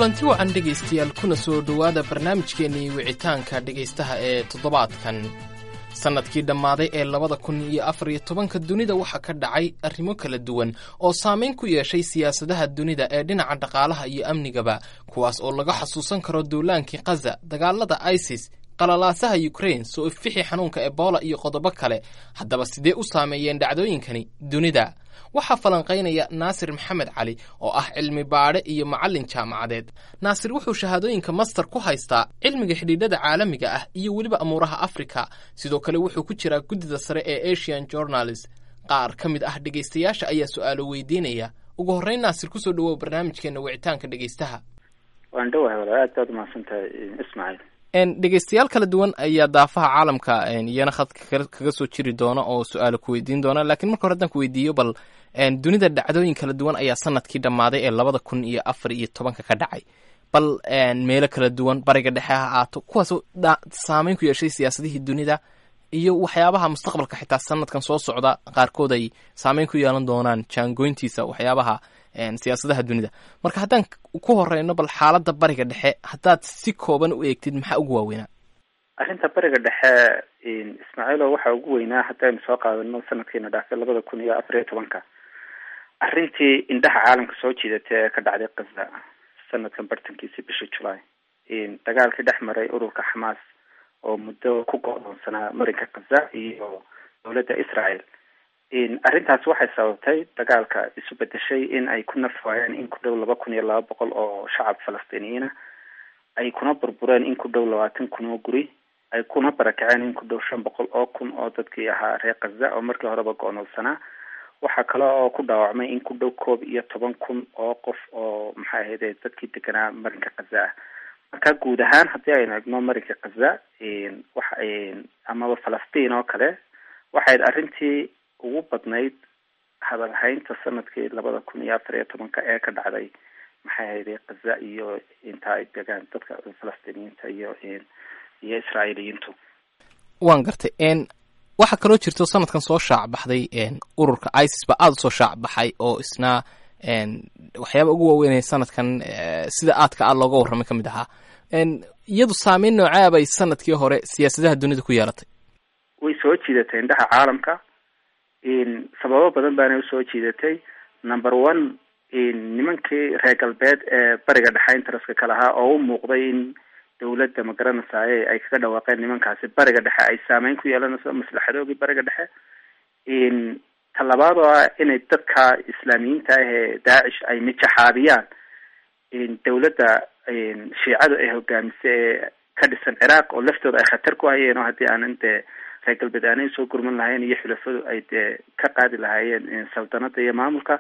kulanti wacan dhegaystayaal kuna soo dhowaada barnaamijkeennii wicitaanka dhegaystaha ee toddobaadkan sannadkii dhammaaday ee labada kun iyo afar iyo tobanka dunida waxaa ka dhacay arrimo kala duwan oo saamayn ku yeeshay siyaasadaha dunida ee dhinaca dhaqaalaha iyo amnigaba kuwaas oo laga xasuusan karo duulaankii khaza dagaalada isis qalalaasaha yukrain soo ifixi xanuunka ebola iyo qodobo kale haddaba sidee u saameeyeen dhacdooyinkani dunida waxaa falanqaynaya naasir maxamed cali oo ah cilmi baadhe iyo macallin jaamacadeed naasir wuxuu shahaadooyinka master ku haystaa cilmiga xidhiidhada caalamiga ah iyo weliba amuuraha afrika sidoo kale wuxuu ku jiraa guddida sare ee asian journalist qaar ka mid ah dhegaystayaasha ayaa su-aalo weydiinaya ugu horreyn naasir kusoo dhawow barnaamijkeena wicitaanka dhegaystaha waan dhawahay walaal aad baad umahadsan tahay ismaaciil dhegaystayaal kala duwan ayaa daafaha caalamka iyana khadka kaga soo jiri doona oo su-aalo ku weydiin doona laakiin marka hore haddaan ku weydiiyo bal dunida dhacdooyin kala duwan ayaa sanadkii dhammaaday ee labada kun iyo afar iyo tobanka ka dhacay bal meelo kala duwan bariga dhexe ha aato kuwaasoo saameyn ku yeeshay siyaasadihii dunida iyo waxyaabaha mustaqbalka xitaa sanadkan soo socda qaarkood ay saameyn ku yeelan doonaan jaangoyntiisa waxyaabaha siyaasadaha dunida marka haddaan ku horeyno bal xaaladda bariga dhexe haddaad si kooban u eegtid maxaa ugu waaweynaa arrinta bariga dhexe ismaaciilo waxaa ugu weynaa haddaynu soo qaadano sanadkiina dhaafay labada kun iyo afar iyo tobanka arrintii indhaha caalamka soo jiidatay ee ka dhacday kaza sanadkan bartankiisii bishii julaay dagaalkii dhex maray ururka xamaas oo muddo ku go-doonsanaa marinka kaza iyo dowladda israel arrintaas waxay sababtay dagaalka isu bedeshay in ay ku nafwaayeen in ku dhow laba kun iyo laba boqol oo shacab falastiiniyiina ay kuna burbureen in ku dhow labaatan kun oo guri ay kuna barakaceen in ku dhow shan boqol oo kun oo dadkii ahaa reer kaza oo markii horeba go-noolsanaa waxaa kale oo ku dhaawacmay in ku dhow koob iyo toban kun oo qof oo maxay ahayde dadkii deganaa marinka kaza ah marka guud ahaan haddii aynu egno marinka kaza waxa amaba falastiin oo kale waxayd arrintii ugu badnayd hadalhaynta sanadkii labada kun iyo afar iyo tobanka ee ka dhacday maxay ahayde kaza iyo inta ay degaan dadka falastiiniyiinta iyo iyo israa'iiliyiintu waan gartay waxaa kaloo jirto sanadkan soo shaac baxday ururka isis ba aada usoo shaac baxay oo isna waxyaaba ugu waaweynaya sanadkan sida aadka a looga warramay ka mid ahaa iyadu saameyn noocaa bay sanadkii hore siyaasadaha dunida ku yeelatay way soo jiidatay indhaha caalamka sababo badan baana usoo jiidatay number one nimankii reer galbeed ee bariga dhexe interestka ka lahaa oo u muuqday in dawladda magaranaysaye ay kaga dhawaaqeen nimankaasi bariga dhexe ay saameyn ku yeelanayso maslaxadoogii bariga dhexe talabaad oo ah inay dadka islaamiyiinta ah ee daacish ay mijaxaabiyaan dawladda shiicadu ay hogaamisa ee ka dhisan ciraaq oo laftooda ay khatar ku hayeen oo haddii aanan dee reer galbeed aanay soo gurman lahayn iyo xulafadu ay dee ka qaadi lahaayeen saldanada iyo maamulka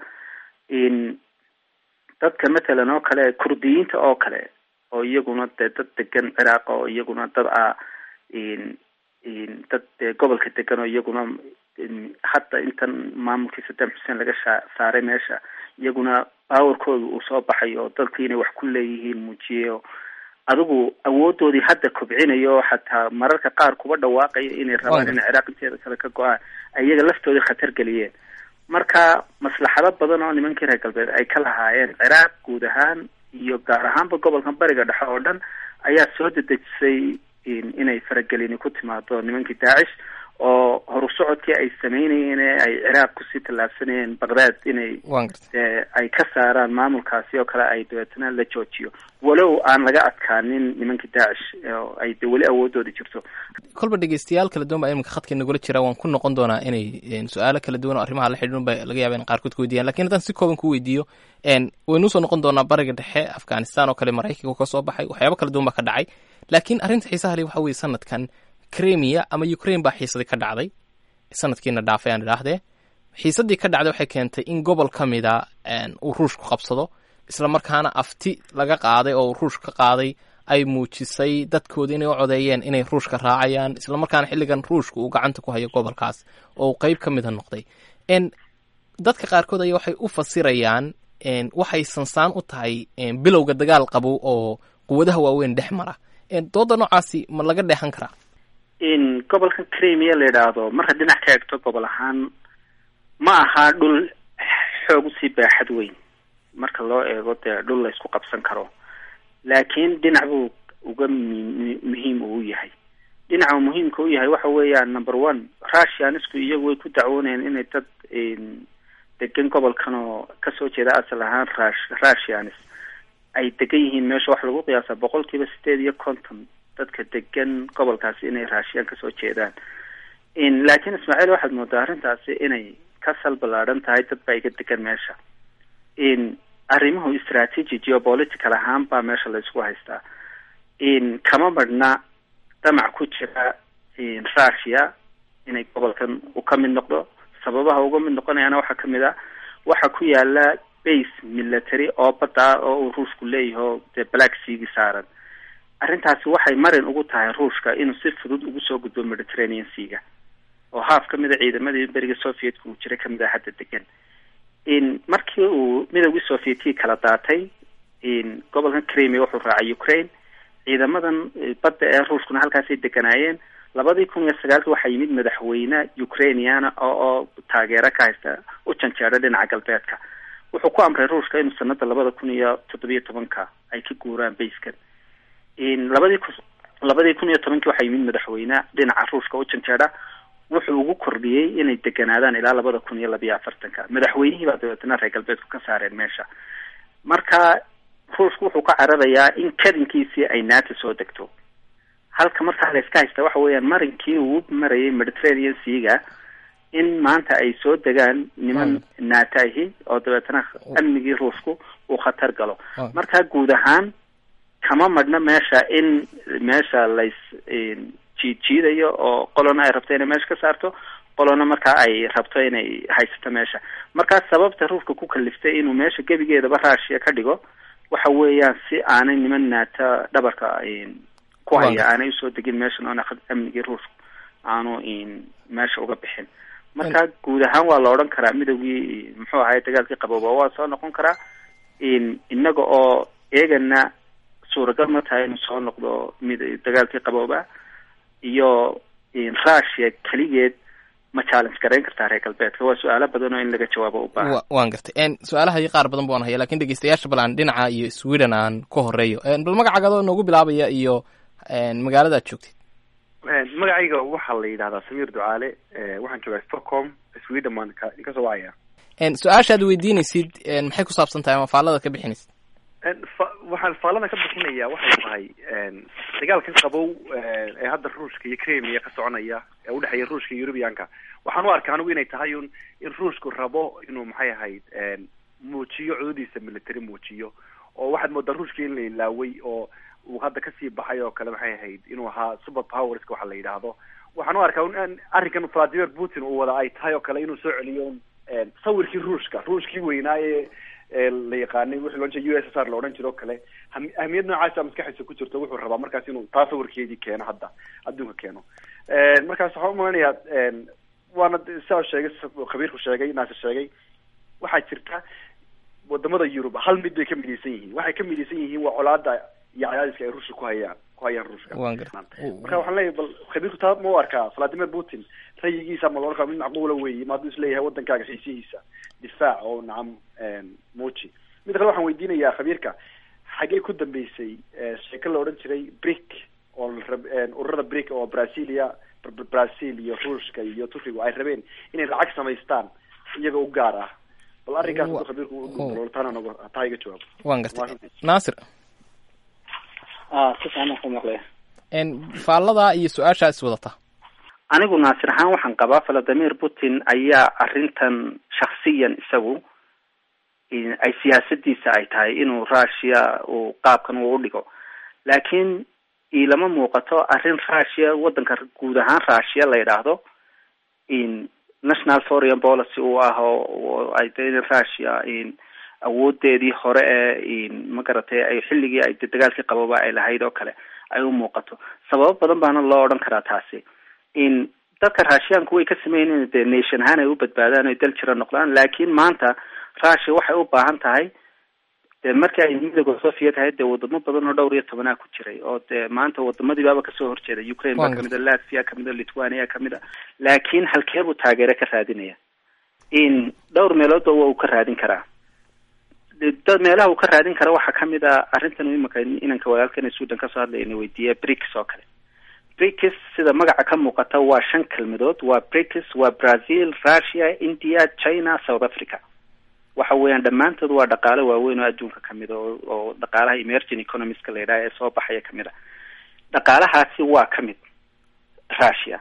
dadka matalan oo kale kurdiyiinta oo kale oo iyaguna dee dad degan ciraaq oo iyaguna dad ah dad dee gobolka degan oo iyaguna hadda intan maamulkii saddam xuseen laga sha saaray meesha iyaguna powerkooda uu soo baxay oo dalkii inay wax ku leeyihiin muujiyeyo adigu awoodoodii hadda kobcinayo xataa mararka qaar kuba dhawaaqaya inay rabaan inay ciraaq inteeda kale ka go-aan iyaga laftoodii khatar geliyeen marka maslaxado badan oo nimankii reer galbeed ay ka lahaayeen ciraaq guud ahaan iyo gaar ahaanba gobolka bariga dhexe oo dhan ayaa soo dedejisay inay faragelini ku timaado nimankii daacish oo horu socodkii ay sameynayeen ee ay ciraaq kusii tallaabsanayeen baqdaad inay ay ka saaraan maamulkaasi oo kale ay dabeetana la joojiyo walow aan laga adkaanin nimankii daacish oo ay de weli awoodooda jirto kolba dhegeystayaal kala duwan baa iminka khadka nagula jira waan ku noqon doonaa inay su-aalo kala duwan oo arrimaha la xidhiidhan ba laga yaaba in qaarkood ku weydiiyaan lakin haddaan si kooban ku weydiiyo waynu usoo noqon doonaa bariga dhexe afghanistan oo kale maraykanka ka soo baxay waxyaaba kala duwan baa ka dhacay laakiin arrinta xiisaha le waxa weye sanadkan cremia ama ukraine baa xiisadii ka dhacday sanadkiina dhaafay aan idhaahdee xiisadii ka dhacday waxay keentay in gobol ka mida uu ruushku qabsado isla markaana afti laga qaaday oo ruush ka qaaday ay muujisay dadkooda inay u codeeyeen inay ruushka raacayaan isla markaana xilligan ruushka uu gacanta ku hayo gobolkaas oo uu qeyb ka mida noqday dadka qaarkood ayaa waxay u fasirayaan waxay sansaan u tahay bilowga dagaal qabow oo quwadaha waaweyn dhex mara dooda noocaasi ma laga dheexan karaa in gobolkan cremia la yidhaahdo marka dhinac ka eegto gobol ahaan ma aha dhul xoog usii baaxad weyn marka loo eego dee dhul laysku qabsan karo laakiin dhinac buu uga mi- muhiim uu yahay dhinaca uu muhiimka u yahay waxa weeyaan number one russianisku iyagu way ku dacwoonayaan inay dad degan gobolkan oo kasoo jeeda asal ahaan rush russianis ay degan yihiin meesha waxa lagu qiyaasa boqol kiiba sideed iyo konton dadka degan gobolkaasi inay raashiyaan kasoo jeedaan laakiin ismaaciil waxaad moodaa arrintaasi inay ka sal ballaadhan tahay dad baa iga degan meesha arrimuhu strategy geopolitical ahaan baa meesha laysku haystaa kama marhna damac ku jira russia inay gobolkan u ka mid noqdo sababaha uga mid noqonayaana waxaa kamid ah waxa ku yaala base military oo badda ah oo uu ruushku leeyahay oo dee black seagi saaran arrintaasi waxay marin ugu tahay ruushka inuu si fudud ugu soo gudbo mediterranean seaga oo haaf ka mid a ciidamadii beriga sovietka uu jiray kamid ah hadda degan markii uu midowgii sovietkii kala daatay gobolkan crimea wuxuu raacay ukraine ciidamadan badda ee ruushkuna halkaasay deganaayeen labadii kun iyo sagaalki waxaa yimid madaxweyne ukrainiana oo oo taageero ka haysta u janjeedha dhinaca galbeedka wuxuu ku amray ruushka inuu sanada labada kun iyo toddobiyo tobanka ay ka guuraan bayskan labadii ku labadii kun iyo tobankii waxaa yimid madaxweyne dhinaca ruushka u janjeedha wuxuu ugu kordhiyey inay deganaadaan ilaa labada kun iyo labiyo afartanka madaxweynihii baa dabeetana reer galbeedku ka saareen meesha marka ruushku wuxuu ka cararayaa in kadinkiisii ay nato soo degto halka markaa la iska haysta waxa weeyaan marinkii uu marayay mediterranean seaga in maanta ay soo degaan niman nato ahi oo dabeetana amnigii ruushku uu khatar galo marka guud ahaan kama madhna meesha in meesha lays jiid jiidayo oo qolona ay rabto inay meesha ka saarto qolona markaa ay rabto inay haysato meesha markaa sababta ruushka ku kaliftay inuu meesha gebigeedaba russia ka dhigo waxa weeyaan si aanay niman naata dhabarka ku haya aanay usoo degin meeshan oona amnigii ruushku aanu meesha uga bixin marka guud ahaan waa la odhan karaa midowgii muxuu ahay dagaalkii qabooba waa soo noqon karaa inaga oo eegana suuragal ma tahay inuu soo noqdo mid dagaalkii qabooba iyo russia keligeed ma challenge garayn kartaa reer galbeedka waa su-aalo badan oo in laga jawaabo u baahan waan gartay su-aalaha qaar badan baan haya lakin dhegeystayaasha bal aan dhinaca iyo sweden aan ka horeeyo bal magacaaga adoo noogu bilaabaya iyo magaalada ad joogtid magacayga waxaa la yidhahdaa samiir ducaale waxaan joogaa stockholm sweden baan ka kasoo wacaya su-aasha ad weydiinaysid maxay ku saabsan tahay ama faallada ka bixinaysid waxaan faallada ka bixinaya waxay tahay dagaalkan qabow ee hadda ruushka iyo crimea ka soconaya ee udhexeeya ruushka iyo eurubianka waxaan u arka anigu inay tahay un in ruushku rabo inuu maxay ahayd muujiyo cudadiisa military muujiyo oo waxaad moodaa ruushka in la ilaaway oo uu hadda kasii baxay oo kale maxay ahayd inuu ahaa super powerska waxa la yidhaahdo waxaan u arkaa in arrinkan vladimir putin uu wada ay tahay oo kale inuu soo celiyo sawirkii ruushka ruushkii weynaa ee la yaqaanay wixii loo jeeda u s s r la odhan jiro o kale ahmiyad noocaasa maskaxiisa ku jirto wuxuu rabaa markaas inuu taa sawirkeedii keeno hadda adduunka keeno markaas waxaan umalenayaa waana sidaa sheegay khabiirku sheegay naasir sheegay waxaa jirta wadamada yurub hal mid bay ka midaysan yihiin waxay ka midaysan yihiin waa colaada iyo cadaadiska ay ruushka ku hayaan ku hayaan ruushka marka waxaan leeyahay bal khabiirku taa ma u arkaa vladimir putin rayigiisa ma loodhan kara mid macquula weeye ma hadduu isleeyahay wadankaaga xiisihiisa difaac oo nacam muuji mid kale waxaan weydiinayaa khabiirka xagee ku dambeysay sheeko la odhan jiray brick oo ururada brick oo brazilia brazil iyo ruushka iyo turkiga ay rabeen inay lacag samaystaan iyaga u gaar ah bal arrinkaas haduu khabiirku taana nogo taa iga jawaabo wan gartay naasir si fiican ku maqlaya faallada iyo su-aashaa is wadata anigu naasir ahaan waxaan qabaa valadimir putin ayaa arrintan shaksiyan isagu ay siyaasadiisa ay tahay inuu russia uu qaabkan uu udhigo laakiin ilama muuqato arrin russia wadanka guud ahaan russia la yidhaahdo national foreign policy uu ah oo ay de in russia awoodeedii hore ee magaratay ay xilligii ay dagaalkii qabooba ay lahayd oo kale ay u muuqato sababo badan baana loo odhan karaa taasi in dadka raashiyaanku way ka sameynn dee nation ahaan ay u badbaadaan oy dal jira noqdaan laakiin maanta russia waxay u baahan tahay dee markii ay midooda soviet ahayd dee wadamo badan oo dhowr iyo tobanaa ku jiray oo dee maanta wadamadii baaba kasoo horjeeda ukraine baa kamid a latvia kamid a lithuania kamid a laakiin halkeebuu taageero ka raadinaya in dhowr meeloodba waa uu ka raadin karaa dad meelaha uu ka raadin kara waxaa kamid a arrintan imika inanka walaalkana suudan kasoo hadlayna weydiiya brics oo kale brics sida magaca ka muuqata waa shan kelmadood waa brics waa brazil russia india china south africa waxa weeyaan dhammaantood waa dhaqaale waaweyn oo adduunka kamid a oo dhaqaalaha emerging economiska la yidhaha ee soo baxaya kamid a dhaqaalahaasi waa kamid russia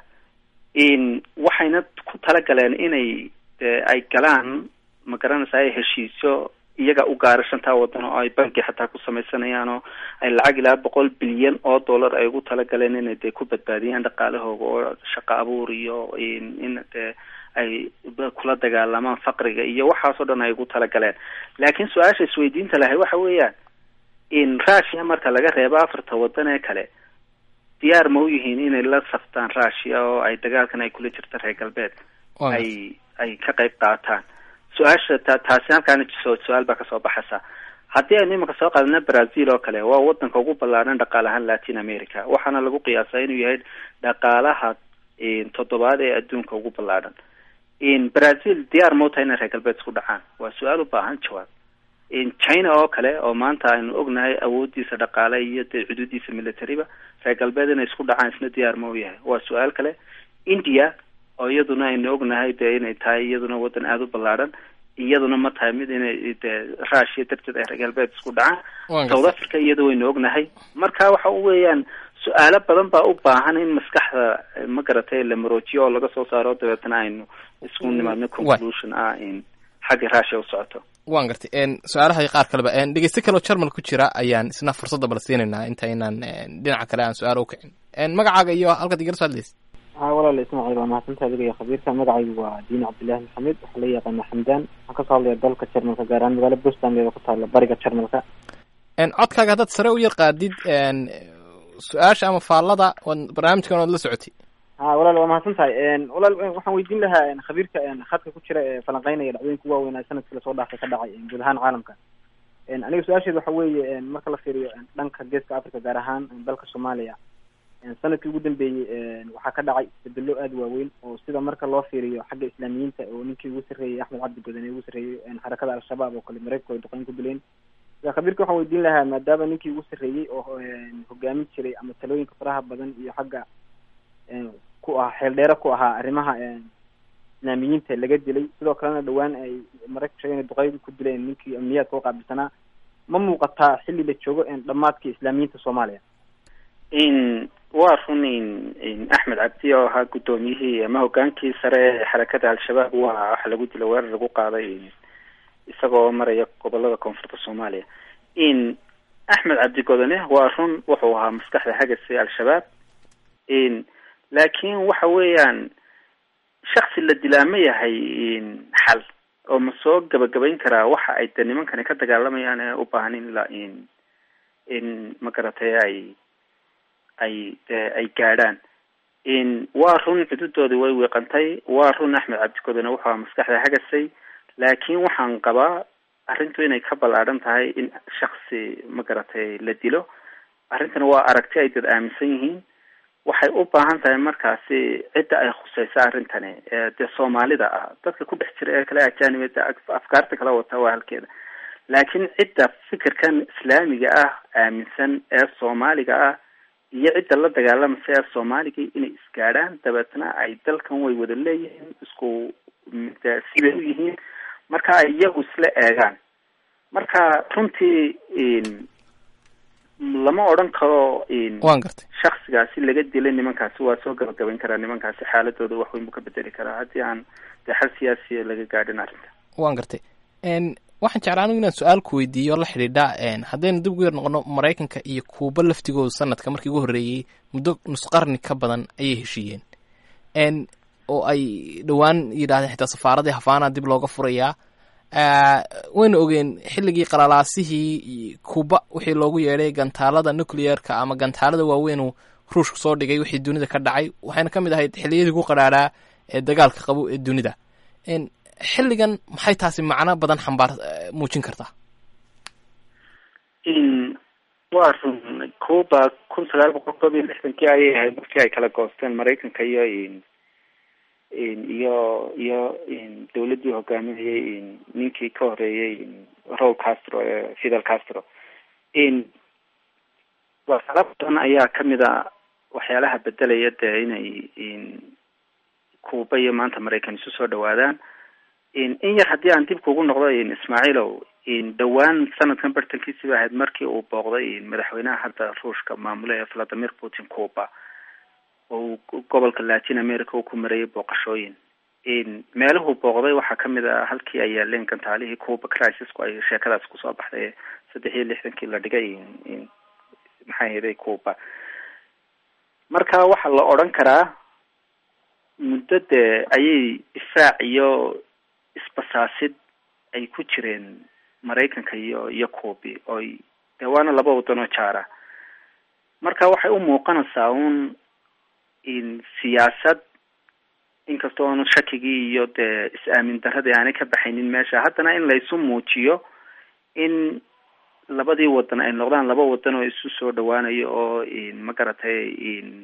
in waxayna ku talagaleen inay ay galaan ma garanaysa ay heshiisyo iyaga u gaara shantaa wadan oo ay banki xataa ku samaysanayaan oo ay lacag ilaa boqol bilyan oo dollar ay ugu talagaleen inay dee ku badbaadiyaan dhaqaalahooga oo shaqo abuur iyo in dee ay kula dagaalamaan faqriga iyo waxaasoo dhan ay ugu talagaleen laakiin su-aasha isweydiinta lahay waxa weeyaan in russia marka laga reebo afarta wadan ee kale diyaar ma u yihiin inay la saftaan russia oo ay dagaalkan ay kula jirta reer galbeed ay ay ka qayb qaataan su-aasha ta taasi halkaana su-aal baa kasoo baxaysa haddii aynu imika soo qaadana brazil oo kale waa wadanka ugu ballaaran dhaqaal ahaan latin america waxaana lagu qiyaasaa inuu yahay dhaqaalaha toddobaad ee adduunka ugu ballaaran brazil diyaar mauta inay reer galbeed isku dhacaan waa su-aal u baahan jawaab china oo kale oo maanta aynu ognahay awoodiisa dhaqaale iyo dee xuduudiisa militariba reer galbeed inay isku dhacaan isna diyaar ma u yahay waa su-aal kale india oo iyaduna aynu ognahay dee inay tahay iyaduna wadan aada u ballaaran iyaduna ma tahay mid inay dee russia darteed ay reer galbeed isku dhacaan south africa iyada waynu ognahay marka waxa weeyaan su-aalo badan baa u baahan in maskaxda ma garatay la maroojiyo oo laga soo saaro dabeetana aynu isku nimaadno conclusion ah in xagga russia u socoto waan gartay su-aalaha qaar kaleba dhegeyste kaleo jarmal ku jira ayaan isna fursadda bala siinaynaa inta inaan dhinaca kale aan su-aal u kicin magacaaga iyo halkaad igala soo hadlaysa ha walaala ismaaciil waa mahadsantaha adiga iyo khabiirka magacaygu waa diin cabdillahi maxamed waxaa la yaqaana xamdaan waxaan kasoo hadlaya dalka jarmalka gaar ahaan magaalo bustandeeda ku taala bariga jarmalka codkaaga haddaad sare u yar qaadid su-aasha ama faallada barnaamijkan oad la socotay ha walaal waa mahadsan tahay walaal waxaan weydiin lahaa khabiirka khadka ku jira ee falanqeynaya dhacdooyinka ugu waaweynaa sanadkii lasoo dhaafay ka dhacay guud ahaan caalamka aniga su-aasheed waxa weeye marka la fiiriyo dhanka geeska africa gaar ahaan dalka soomaaliya sanadkii ugu dambeeyey waxaa ka dhacay isbedelo aada waaweyn oo sida marka loo fiiriyo xagga islaamiyiinta oo ninkii ugu sarreeyey axmed cabdi godane ugu sarreeyey xarakada al-shabaab oo kale mareykanku ay duqeyn ku dileen khabiirka waxaan weydiin lahaa maadaama ninkii ugu sarreeyey oo hogaamin jiray ama talooyinka faraha badan iyo xagga ku ah xeeldheere ku ahaa arrimaha islaamiyiinta laga dilay sidoo kalena dhawaan ay maraykanku sheegen duqeydi ku dileen ninkii amniyaadka u qaabilsanaa ma muuqataa xilli la joogo dhammaadkii islaamiyiinta soomaaliya in waa run in axmed cabdi oo ahaa guddoomiyihii ama hogaankii sare ee xarakada al-shabaab waa waxa lagu dila weerar lagu qaaday isagoo maraya gobolada koonfurta soomaaliya in axmed cabdi godane waa run wuxuu ahaa maskaxda hagase al-shabaab in laakiin waxa weeyaan shaksi la dilaa ma yahay xal oo ma soo gabagabayn karaa waxa ay de nimankani ka dagaalamayaan ee u baahan in la in in ma garatay ay ay de ay gaadhaan in waa run xuduudoodii way wiiqantay waa run axmed cabdigodane wuxuu ahaa maskaxda hagasay laakiin waxaan qabaa arrintu inay ka ballaadhan tahay in shaksi ma garatay la dilo arrintana waa aragti ay dad aaminsan yihiin waxay u baahan tahay markaasi cidda ay khuseysa arrintani ee dee soomaalida ah dadka ku dhex jira ee kale ajaanibada afkaarta kala wata waa halkeeda laakiin cidda fikirkan islaamiga ah aaminsan ee soomaaliga ah iyo cidda la dagaalamaysa ee soomaaliga inay isgaadhaan dabeetna ay dalkan way wada leeyihiin isku sibay u yihiin marka ay iyagu isla eegaan marka runtii lama odhan karo waan gartay shaksigaasi laga dilay nimankaasi waa soo gabagabayn karaa nimankaasi xaaladooda wax weyn buu ka bedeli karaa haddii aan dee xal siyaasiya laga gaadhin arrinta waan gartay waxaan jeclaa anigu inaan su-aal ku weydiiyo la xidhiidha haddaynu dib ugu yar noqono maraykanka iyo kuuba laftigooda sanadka markii ugu horreeyey muddo nus qarni ka badan ayay heshiiyeen oo ay dhowaan yidhahdeen xitaa safaaradii hafaana dib looga furayaa wayna ogeen xilligii qalalaasihii kuuba wixii loogu yeedhay gantaalada nuclearka ama gantaalada waaweynuu ruushku soo dhigay wixii dunida ka dhacay waxayna ka mid ahayd xilliyadii ku qadhaadhaa ee dagaalka qabo ee dunida xilligan maxay taasi macno badan xambaar muujin kartaa waa run cuba kun sagaal boqol koob iyo lixdankii ayay ahayd markii ay kala goosteen maraykanka iyo iyo iyo dawladdii hogaaminayay ninkii ka horeeyey raul castro ee fidel castro waxyaala badan ayaa kamid a waxyaalaha bedelaya dee inay cuba iyo maanta maraykan isu soo dhawaadaan in yar haddii aan dib kugu noqdo ismaaciilow dhawaan sanadkan bartankiisiba ahayd markii uu booqday madaxweynaha hadda ruushka maamule ee valadimir putin cuba oo gobolka latin america uu ku marayay booqashooyin meeluhuu booqday waxaa kamid a halkii ay yaaleen gantaalihii cuba crisisku ay sheekadaas kusoo baxday saddex iyo lixdankii la dhigay maxaa yeelay cuba marka waxaa la odran karaa muddo dee ayay difaac iyo isbasaasid ay ku jireen maraykanka iyo iyo cubi oy dee waana laba wadan oo jaara marka waxay u muuqanaysaa un in siyaasad inkasta oonu shakigii iyo dee is-aamin daradii aanay ka baxaynin meesha haddana in laysu muujiyo in labadii wadan ay noqdaan laba wadan oo isu soo dhawaanayo oo ma garatay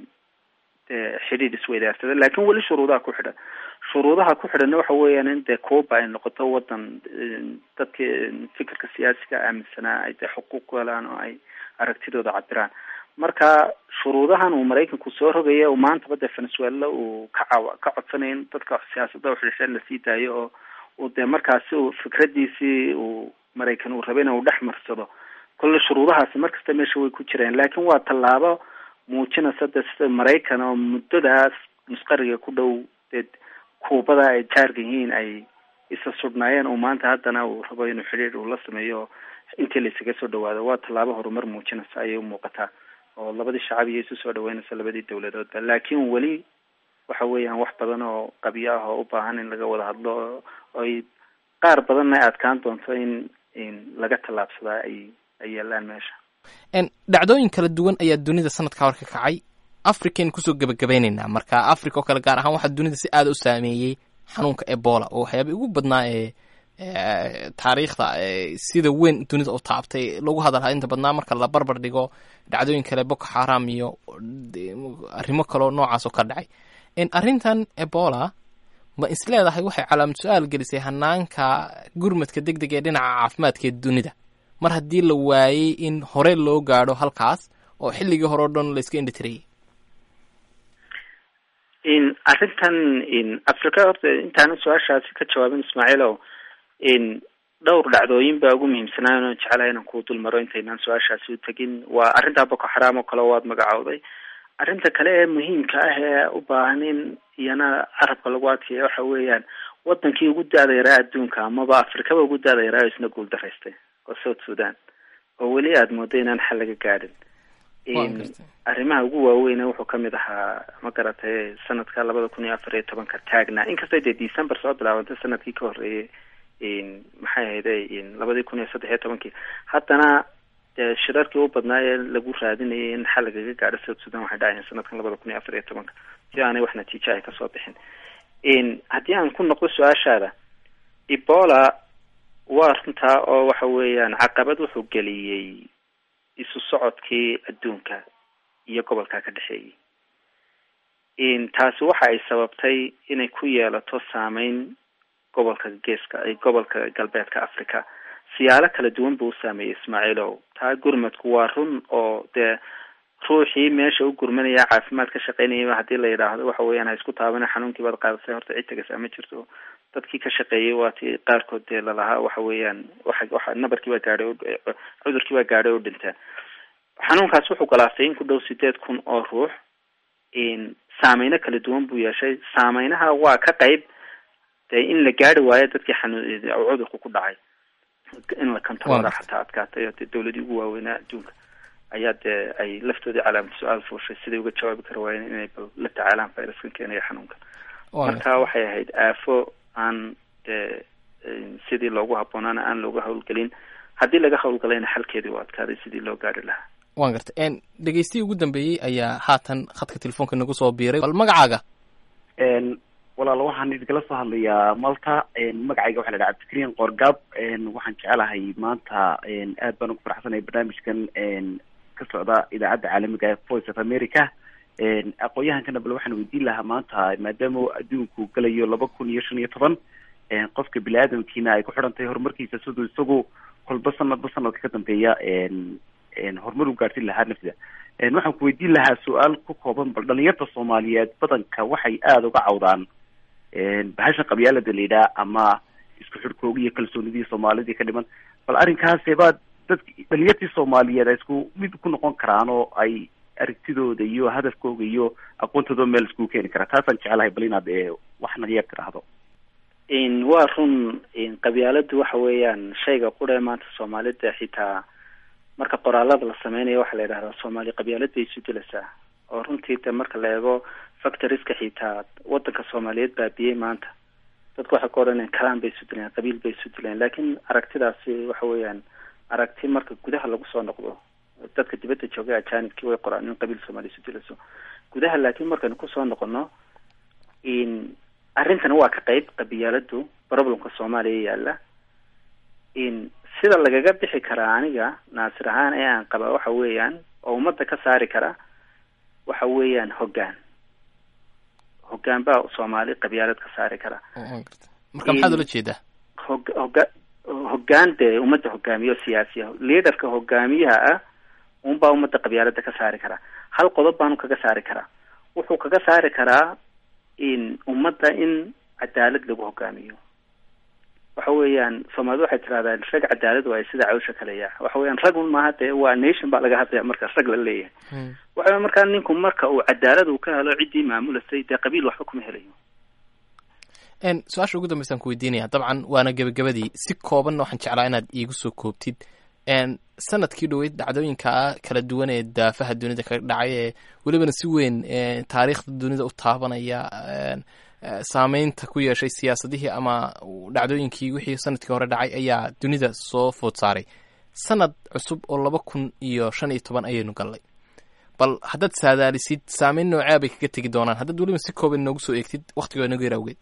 dee xidhiid isweydaarsada lakin weli shuruudaha ku xidhan shuruudaha ku xidhanna waxa weeyaan in dee cuba ay noqoto wadan dadka fikirka siyaasiga aaminsanaa ay dee xuquuq ku helaan oo ay aragtidooda cabiraan marka shuruudahan uu maraykanku soo rogaya maantaba dee venezuela uu ka caw ka codsanaya in dadka siyaasada uxidhisheen lasii daayo oo uu dee markaasi uu fikradiisii uu maraykan uu rabay in uu dhex marsado kolle shuruudahaasi markasta meesha way ku jireen laakin waa tallaabo muujinaysa de sida maraykan oo muddadaas musqariga ku dhow dee kuubada ay jaarka yihiin ay isa sudhnaayeen uu maanta haddana uu rabo inuu xidhiir uu la sameeyo intii laysaga soo dhawaado waa tallaabo horumar muujinaysa ayay umuuqataa oo labadii shacab iyo isu soo dhaweynaysa labadii dawladoodba laakin weli waxa weeyaan wax badan oo qabyo ah oo u baahan in laga wada hadlo oy qaar badanna ay adkaan doonto in in laga tallaabsadaa ay ay yaalaan meesha dhacdooyin kala duwan ayaa dunida sanadka hor ka kacay african kusoo gebagabaynaynaa marka africa oo kale gaar ahaan waxaa dunida si aada u saameeyey xanuunka ebola oo waxyaaba ugu badnaa ee taariikhda sida weyn dunida u taabtay lagu hadalhaa inta badnaa marka la barbar dhigo dhacdooyin kale boko xaram iyo arrimo kaleo noocaas oo ka dhacay arrintan ebola ma is leedahay waxay calaamad su-aal gelisay hanaanka gurmadka deg deg ee dhinaca caafimaadka ee dunida mar haddii la waayey in hore loo gaadho halkaas oo xilligii hore o dhan la iska indhitirayay in arrintan in africa horta intaana su-aashaasi ka jawaabin ismaaciilow in dhowr dhacdooyin baa ugu muhiimsanaa inaan jecelahay inaan kuu dul maro intaynaan su-aashaasi u tegin waa arrintaa boko xaraam oo kale waad magacowday arrinta kale ee muhiimka ah ee u baahan in iyana carabka lagu adkeeya waxa weeyaan wadankii ugu da-da yaraa adduunka amaba afrikaba ugu da-da yaraa oo isna guul daraystay oo south sudan oo weli aada moodo inaan xal laga gaadhin arrimaha ugu waaweyne wuxuu kamid ahaa ma garatay sanadka labada kun iyo afar iyo tobanka taagna inkastoo dee december soo bilaabantay sanadkii ka horreeyay maxay ahayde labadii kun iyo saddex iyo tobankii haddana dee shirarkii u badnaa ee lagu raadinayay in xal lagaga gaadho south sudan waxay dhacayeen sanadkan labada kun iyo afar iyo tobanka si aanay wax natiijo ay kasoo bixin haddii aan ku noqdo su-aashaada ebola waa runtaa oo waxa weeyaan caqabad wuxuu geliyey isu socodkii adduunka iyo gobolka ka dhexeeyay taasi waxa ay sababtay inay ku yeelato saameyn gobolka geeska gobolka galbeedka africa siyaalo kala duwan buu u saameeyey ismaaciilow taa gurmadku waa run oo dee ruuxii meesha u gurmanaya caafimaad ka shaqeynayaba haddii la yidhaahdo waxa weeyaan ha isku taabana xanuunkii baad qaadatay horta cid tagasaa ma jirto dadkii ka shaqeeyay waa ti qaarkood dee lalahaa waxa weeyaan waxa waxa nabarkii baa gaadhay cudurkii baa gaadhay oo dhintaa xanuunkaas wuxuu galaastay in ku dhow sideed kun oo ruux saameyno kala duwan buu yeeshay saameynaha waa ka qayb dee in la gaari waayo dadkii xanuun cudurku ku dhacay in la kantaroora xataa adkaatay oo dee dawladii ugu waaweynaa adduunka ayaa dee ay laftoodii calaamad su-aal fuushay siday uga jawaabi kara waayeen inay bal la tacaalaan viruskan keenaya xanuunkan marka waxay ahayd aafo aan dee sidii loogu habboonaana aan looga hawlgelin haddii laga hawlgalayna xalkeedii u adkaaday sidii loo gaari lahaa waan garta dhegeystiyi ugu dambeeyey ayaa haatan khadka telefoonka nagu soo biiray bal magacaaga walaal waxaan idinala soo hadlayaa malta magacayga waxa la dhaha cabdikariin qoorgaab waxaan jecelahay maanta aad baan ugu faraxsanay barnaamijkan ka socda idaacadda caalamiga ee voice of america aqoon-yahankana bal waxaan weydiin lahaa maanta maadaama adduunku galayo laba kun iyo shan iyo toban qofka bini aadamkiina ay ku xidhan tahay horumarkiisa siduu isagu kolba sanadba sanadka ka dambeeya horumar u gaarsin lahaa nafsida waxaan ku weydiin lahaa su-aal ku kooban bal dhalinyarta soomaaliyeed badanka waxay aada uga cawdaan bahasha qabyaalada la yidhaha ama isku xidhkoogi iyo kalsoonidii soomaalidii ka dhiman bal arrinkaase baa dad dhalinyartii soomaaliyeed ay isku mid ku noqon karaan oo ay aragtidooda iyo hadafkooga iyo aqoontooda meel iskugu keeni karaa taasaan jecelahay bal inaad waxna yeer tiraahdo waa run qabyaaladu waxa weeyaan shayga quree maanta soomaalida xitaa marka qoraalada la sameynayo waxaa la yidhahdaa soomaali qabyaalad bay isu dilaysaa oo runtii de marka la eego factoriska xitaa wadanka soomaaliyeed baabiyey maanta dadku waxay ka odhanayaan kalaan bay isu dilayaan qabiil bay isu dilayaan laakiin aragtidaasi waxa weeyaan aragti marka gudaha lagu soo noqdo dadka dibadda joogay ajanibkii way qoraan in qabiil soomaaliya isu dilayso gudaha laakiin markaynu kusoo noqono in arrintana waa ka qeyb qabyaaladu problemka soomaaliya yaala in sida lagaga bixi karaa aniga naasir ahaan ee aan qaba waxa weeyaan oo ummadda ka saari kara waxa weeyaan hoggaan hoggaan baa soomaali qabyaalad ka saari kara marka maxaad ula jeedaa hog hoga hoggaan dee ummadda hogaamiyo siyaasiya leaderka hogaamiyaha ah unbaa ummadda qabyaalada ka saari karaa hal qodob baanu kaga saari karaa wuxuu kaga saari karaa in ummadda in cadaalad lagu hogaamiyo waxa weeyaan soomaalida waxay tirahdaan rag cadaalad waayo sida cawsha kaleya waxa weeyaan rag un maaha dee waa nation baa laga hadlaya marka rag la leeyahay waxa weya markaa ninku marka uu cadaalad uu ka helo ciddii maamulasay dee qabiil waxba kuma helayo su-aasha ugu dambeysaan ku weydiinaya dabcan waana gebagabadii si koobanna waxaan jeclaa inaad iigu soo koobtid sanadkii dhoweyd dhacdooyinka kala duwan ee daafaha dunida kaga dhacay ee welibana si weyn taariikhda dunida u taabanaya saameynta ku yeeshay siyaasadihii ama dhacdooyinkii wixii sanadkii hore dhacay ayaa dunida soo food saaray sanad cusub oo laba kun iyo shan iyo toban ayaynu gallay bal haddaad saadaalisid saameyn noocea bay kaga tegi doonaan haddaad weliba si kooban noogu soo eegtid waktigoo nagu yar awgeed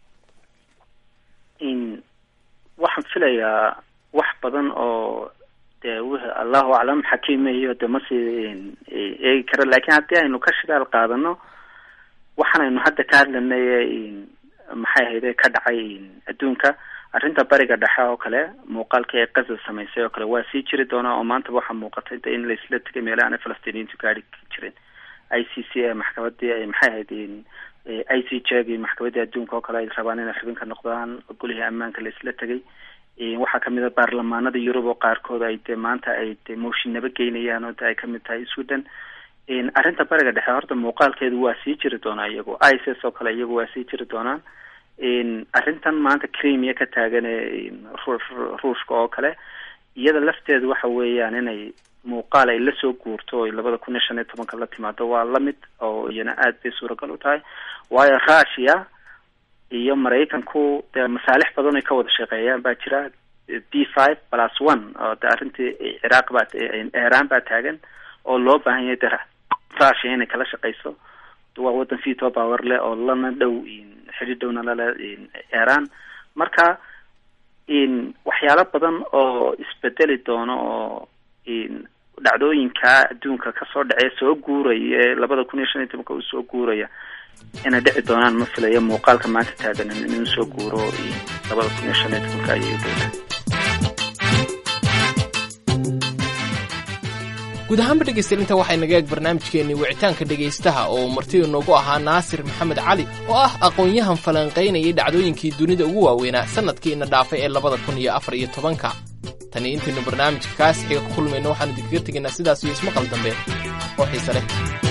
waxaan filayaa wax badan oo dee w allahu aclam xakiimayo de masii eegi karo lakin haddii aynu ka shidaal qaadano waxaanaynu hadda ka hadlanay maxay ahayde ka dhacay adduunka arrinta bariga dhexe oo kale muuqaalkii ay qaza samaysay oo kale waa sii jiri doonaa oo maantaba waxaa muuqatay de in laisla tegay meelaha ana falastiiniyiintu gaari jirin i c c ee maxkamadii maxay ahayd i c j gi maxkamadii adduunka oo kale ay rabaan inay xubin ka noqdaan golihii ammaanka laisla tegay waxaa kamid a baarlamaanada yurub oo qaarkood ay de maanta ay de mooshinaba geynayaan oo de ay kamid tahay sweden arrinta bariga dhexe horta muuqaalkeedu waa sii jiri doonaa iyagu ics oo kale iyagu waa sii jiri doonaan arrintan maanta cremia ka taagan ee ruushka oo kale iyada lafteedu waxa weeyaan inay muuqaal ay lasoo guurto o labada kun iyo shan iyo tobanka la timaado waa lamid oo iyana aad bay suuragal u tahay waayo russia iyo maraykanku dee masaalix badan ay ka wada shaqeeyaan baa jira b five plus one oo de arrintii ciraaq baa iran baa taagan oo loo baahan yahay de russia inay kala shaqeyso waa wadan veto power leh oo lana dhow xidhi dhowna lale iran marka waxyaalo badan oo isbedeli doono oo dhacdooyinka adduunka kasoo dhacee soo guuraya ee labada kun iyo shan iyo tobanka uu soo guuraya inay dhici doonaan ma filayo muuqaalka maanta taagan inuu soo guuro labada kun iyo shan iyo tobanka ayay udowda guud ahaanba dhegaystayaal intaa waxay naga eeg barnaamijkeennii wicitaanka dhegaystaha oo marti inoogu ahaa naasir maxamed cali oo ah aqoon-yahan falanqaynayay dhacdooyinkii dunida ugu waaweynaa sannadkiina dhaafay ee labada kun iyo afar iyo tobanka tani intaynu barnaamijka kaas xiga ku kulmayno waxaanu idinkaga tegaynaa sidaas iyo ismaqal dambe oo xiise leh